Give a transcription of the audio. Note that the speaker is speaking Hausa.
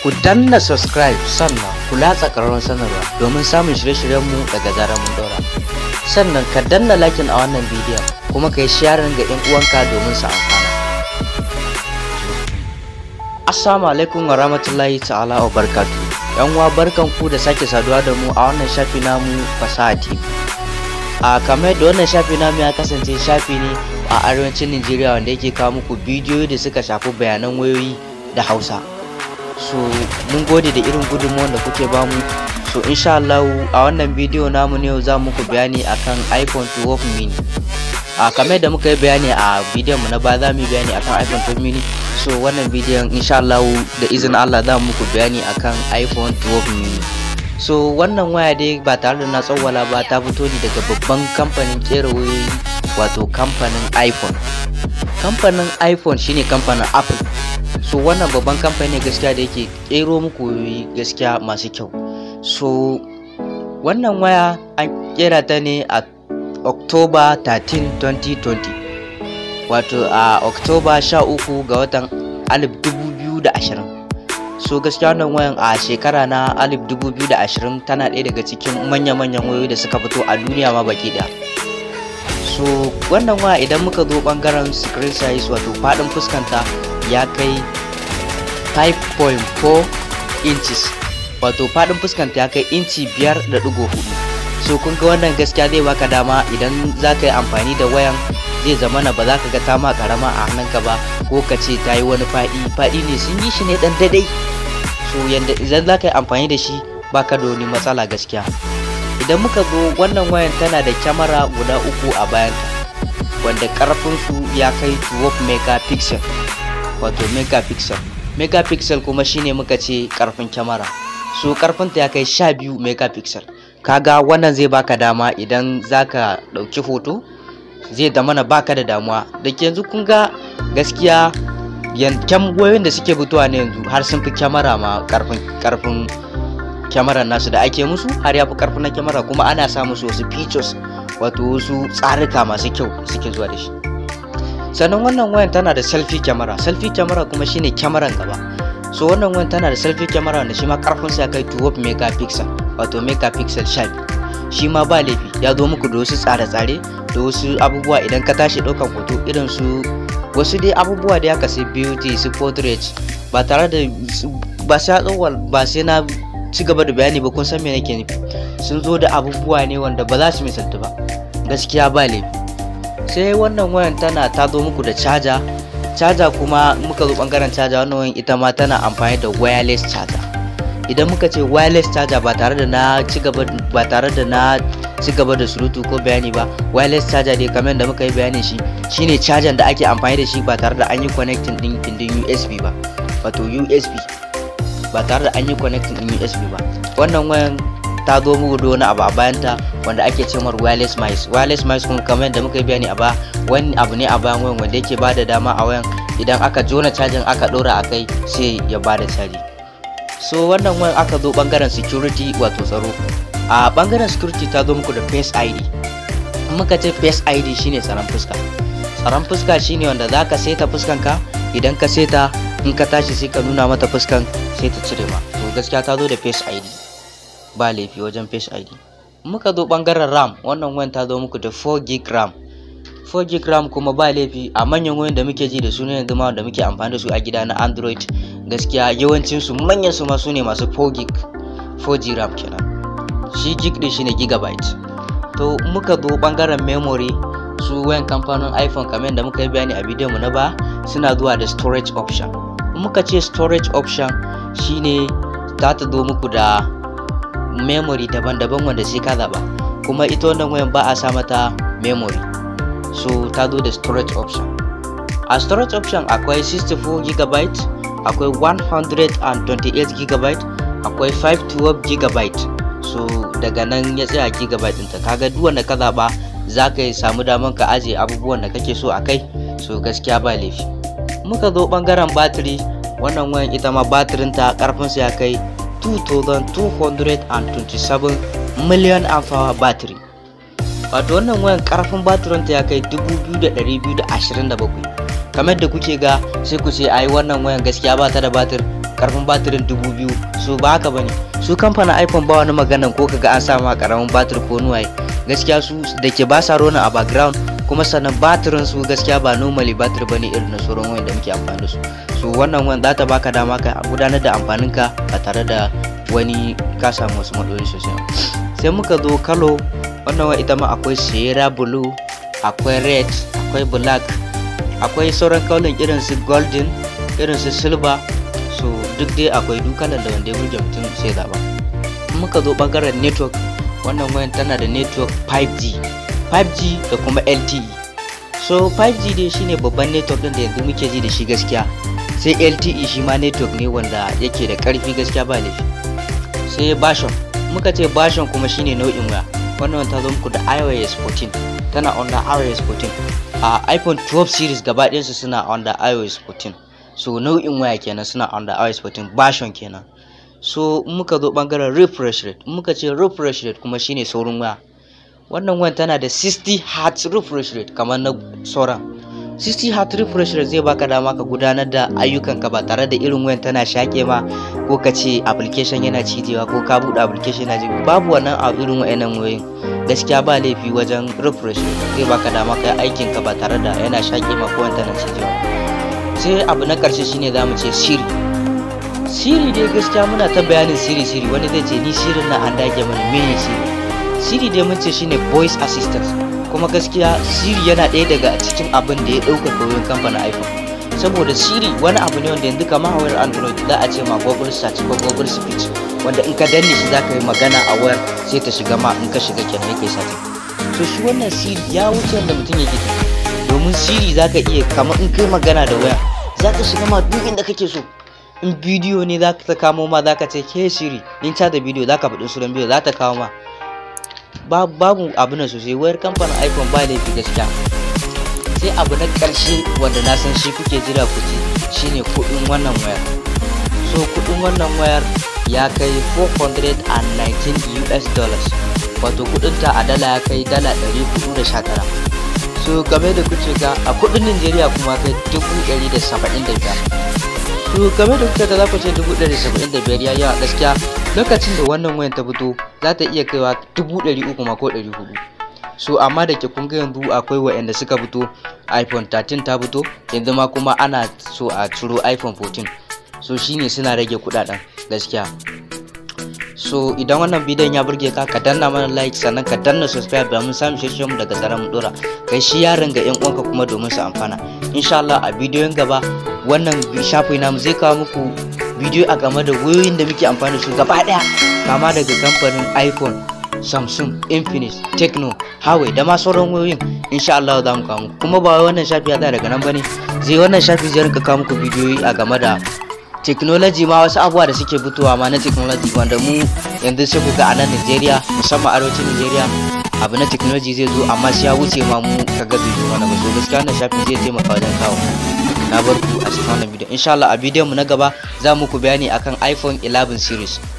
ku danna subscribe sannan ku latsa ƙararrawar sanarwa domin samun shirye-shiryenmu daga zarar mun ɗora sannan ka danna lakin a wannan bidiyon kuma ka yi sharing ga 'yan uwanka domin su amfana assalamu alaikum wa rahmatullahi ta'ala wa barkatu yan uwa barkan ku da sake saduwa da mu a wannan shafi namu fasaha tv a kamar da wannan shafi namu ya kasance shafi ne a arewacin Najeriya wanda yake kawo muku bidiyoyi da suka shafi bayanan wayoyi da Hausa so mun gode da irin gudunmuwan da kuke bamu so insha Allah a wannan bidiyo namu ne za muku bayani akan iPhone 12 mini a kamar da muka yi bayani a bidiyon mu na baya za mu yi bayani akan iPhone 12 mini so wannan bidiyon insha Allah da izinin Allah za mu muku bayani akan iPhone 12 mini so wannan waya dai ba tare da na tsawwala ba ta fito ne daga babban kamfanin kera wayoyi wato kamfanin iphone kamfanin iphone shine kamfanin apple so wannan babban kamfani gaskiya da yake kero muku wayoyi gaskiya masu kyau so wannan waya an kera ta ne a october 13 2020 wato a october 13 ga watan 2020 so gaskiya wannan wayan a shekara na 2020 tana ɗaya daga cikin manya-manyan wayoyi da suka fito a duniya ma baki ɗaya so wannan waya idan muka zo ɓangaren screen size wato faɗin fuskanta ya kai 5.4 inches wato faɗin fuskanta ya kai inci 5.4 so kun ga wannan gaskiya zai baka dama idan za ka yi amfani da wayan zai zama na ba za ka ga ta ma karama a hannunka ba ko ka ce ta yi wani faɗi faɗi ne sun yi shi ne ɗan daidai so yanda idan za ka yi amfani da shi baka da wani matsala gaskiya idan muka zo wannan wayan tana da kyamara guda uku a bayanta wanda karfin su ya kai 12 megapixel wato megapixel megapixel kuma shine muka ce karfin kyamara so karfinta ya kai 12 megapixel kaga wannan zai baka dama idan zaka ɗauki hoto zai da mana baka da damuwa da yanzu kun ga gaskiya yankan wayoyin da suke fitowa ne yanzu har sun fi kyamara ma karfin karfin kyamarar nasu da ake musu har ya fi karfin na kyamara kuma ana sa musu wasu features wato wasu tsarika masu kyau suke zuwa da shi sannan wannan wayan tana da selfie kyamara selfie kyamara kuma shine kyamaran gaba so wannan wayan tana da selfie kyamara wanda shi ma karfin sa kai 12 megapixel wato megapixel 12 shi ma ba laifi ya zo muku da wasu tsare-tsare da wasu abubuwa idan ka tashi ɗaukan hoto irin su wasu dai abubuwa da ya kasi beauty su portrait ba tare da ba sai tsawal ba sai na ci gaba da bayani ba kun san me nake nufi sun zo da abubuwa ne wanda ba za su misaltu ba gaskiya ba laifi sai wannan wayan tana ta zo muku da caja caja kuma muka zo bangaren caja wannan wayan ita ma tana amfani da wireless charger idan muka ce wireless charger ba tare da na ci gaba ba tare da na ci gaba da surutu ko bayani ba wireless charger dai kamar da muka yi bayanin shi shine charger da ake amfani da shi ba tare da an yi connecting din din USB ba wato USB ba tare da an yi connecting din USB ba wannan wayan ta zo muku da wani abu a bayanta wanda ake ce mar wireless mice wireless mice kuma kamar da muka yi bayani a ba wani abu ne a bayan wayan wanda yake bada dama a wayan idan aka jona cajin aka dora a kai sai ya bada caji so wannan wayan aka zo bangaren security wato tsaro a bangaren security ta zo muku da face id muka ce face id shine tsaron fuska tsaron fuska shine wanda za ka seta fuskanka idan ka seta in ka tashi sai ka nuna mata fuskan sai ta cire ma to gaskiya ta zo da face id ba laifi wajen face id muka zo bangaren ram wannan wayan ta zo muku da 4 gig ram 4 gig ram kuma ba laifi a manyan wayan da muke ji da su ne yanzu ma wanda muke amfani da su a gida na android gaskiya yawancin su manyan su ma su ne masu 4 gig 4G RAM kenan shi gig din shine gigabyte to muka zo bangaren memory su wayan kamfanin iPhone kamar da muka yi bayani a bidiyon mu na ba suna zuwa da storage option muka ce storage option shine za ta zo muku da memory daban-daban wanda sai ka zaba kuma ita wannan wayan ba a sa mata memory so ta zo da storage option a storage option akwai 64 gigabyte akwai 128 gigabyte akwai 512 gigabyte so daga nan ya tsaya gigabyte ɗinta kaga duk wanda ka zaɓa za ka samu daman ka ajiye abubuwan da kake so a kai so gaskiya ba laifi muka zo ɓangaren batiri wannan wayan ita ma batirinta ƙarfinsa ya kai 2227 million amfawa batiri wato wannan wayan ƙarfin batirinta ya kai 2227 kamar da kuke ga sai ku ce ai wannan wayan gaskiya ba ta da batir karfin batirin dubu biyu so ba haka bane su kamfanin iphone ba wani maganan ko kaga an sama karamin batir ko nuwaye gaskiya su da ke ba sa rona a background kuma sannan batirin su gaskiya ba normally batir bane irin na sauran wayan da muke amfani da su so wannan wayan za ta baka dama ka gudanar da amfanin ka ba tare da wani ka samu wasu matsaloli sosai sai muka zo kalo wannan wayan ita ma akwai sierra blue akwai red akwai black akwai sauran kaulin irin su golden irin su silver so duk dai akwai duk kalan da wanda ya burge mutum sai zaba muka zo bangaren network wannan wayan tana da network 5G 5G da kuma LTE so 5G dai shine babban network din da yanzu muke ji da shi gaskiya sai LTE shi ma network ne wanda yake da karfi gaskiya ba laifi sai version muka ce version kuma shine nau'in waya wannan ta zo muku da iOS 14 tana under iOS 14 a iPhone 12 series gaba ɗayansu suna under iOS 14 so nau'in waya kenan suna under iOS 14 version kenan so muka zo bangaren refresh rate muka ce refresh rate kuma shine saurin waya wannan wayan tana da 60 Hz refresh rate kamar na sauran 60 Hz refresh rate zai baka dama ka gudanar da ayyukanka ba tare da irin wayan tana shaƙe ma ko ka ce application yana cijewa ko ka buɗe application yana jibi babu wannan a irin wayannan wayoyin gaskiya ba laifi wajen refresh rate zai baka dama ka yi aikinka ba tare da yana shaƙe ma ko tana cijewa sai abu na ƙarshe shine zamu ce siri siri dai gaskiya muna ta bayanin siri siri wani zai ce ni sirin na an dage mana mene siri siri dai mun ce shine voice assistant kuma gaskiya siri yana ɗaya daga cikin abin da ya ɗauka wurin kamfanin iphone saboda siri wani abu ne wanda yanzu kamar a wayar android za a ce ma google search ko google speech wanda in ka danne shi za ka yi magana a wayar sai ta shiga ma in ka shiga kenan yake sati so shi wannan siri ya wuce wanda mutum yake domin siri za ka iya kamar in kai magana da waya za ka shiga ma duk inda kake so in bidiyo ne za ta kamo ma za ka ce ke shiri in ta da bidiyo za ka faɗi sunan bidiyo za ta kawo ma babu abu na sosai wayar kamfanin iphone ba laifi gaskiya sai abu na ƙarshe wanda na san shi kuke jira ku ji shine kuɗin wannan wayar so kuɗin wannan wayar ya kai 419 us dollars wato kuɗinta a dala ya kai dala 419 so game da kuce ga a kuɗin nigeria kuma kai 175 to game da kuka da za ku ce dubu ɗari saba'in da biyar ya yawa gaskiya lokacin da wannan wayan ta fito za ta iya kaiwa dubu ɗari uku ma ko ɗari hudu so amma da ke kun ga yanzu akwai wa'anda suka fito iphone 13 ta fito yanzu ma kuma ana so a ciro iphone 14 so shine suna rage kudaden gaskiya so idan wannan bidiyon ya burge ka ka danna mana like sannan ka danna subscribe domin samun shirye mu daga zaran mu dora kai shi yaron ga yan uwanka kuma domin su amfana insha Allah a bidiyon gaba wannan shafi namu zai kawo muku bidiyo a game da wayoyin da muke amfani da su gaba daya kama daga kamfanin iphone samsung infinix techno huawei da ma sauran wayoyin insha Allah za mu kawo muku kuma ba wannan shafi ya tsaya daga nan bane zai wannan shafi zai rinka kawo muku bidiyoyi a game da technology ma wasu abubuwa da suke fitowa ma na technology wanda mu yanzu sai ku ga a nan Nigeria musamman arewacin Nigeria abu na technology zai zo amma sai ya wuce ma mu kaga bai zo mana ba so gaskiya wannan shafin zai taimaka wajen kawo na bar ku a cikin wannan bidiyon insha Allah a bidiyon mu na gaba za mu ku bayani akan iPhone 11 series